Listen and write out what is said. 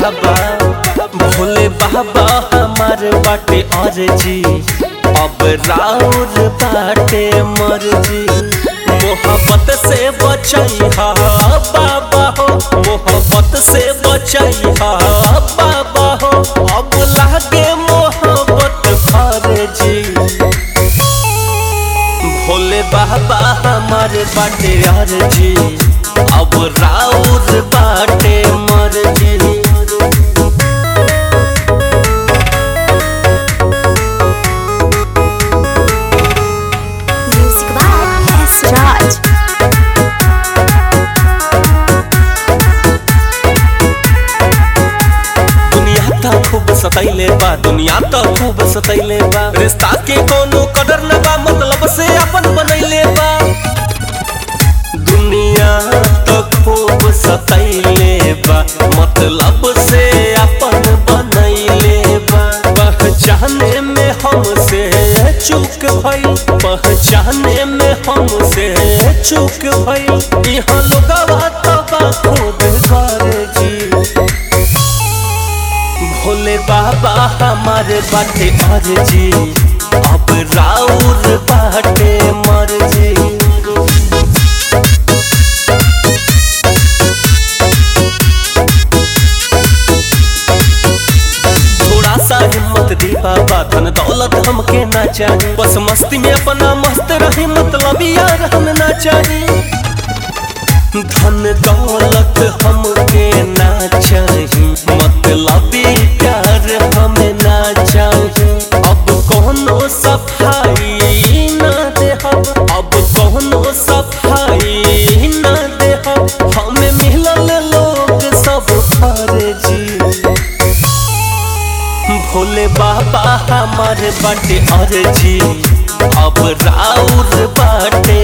बाबा भोले बाबा हमार बाटे अर्जी अब राउर बाटे मर्जी मोहब्बत से बचैहा बाबा हो मोहब्बत से बचैहा बाबा हो अब लागे मोहब्बत फर्जी भोले बाबा हमारे बाटे अर्जी अब राउर बाटे मर्जी Music by S. Raj. दुनिया तो खूब सतैले बा दुनिया तो खूब सतैले बा रिश्ता के कोनो कदर न बा मतलब से अपन बनैले बा दुनिया तो खूब सतैले बा मतलब से अपन बनैले बा पहचाने में हमसे चूक भइल पहचाने में हमसे चूक भइल यहाँ लोगवा तो बा खुद कर जी भोले बाबा हमारे बाटे अर्जी अब राउर बाटे मर्जी थोड़ा सा हिम्मत दी बाबा धन दौलत हमके ना चाहिए बस मस्ती में अपना मस्त रही मतलब यार हम ना चाहिए धन दौलत हमके ना चाहिए मतलब प्यार हमें ना चाहिए अब कोनो सफाई ना दे हम अब कोनो सफाई ना दे हम हमें मिलल लोग सब फर्जी भोले बाबा हमारे बाटे अर्जी अब राउर बाटे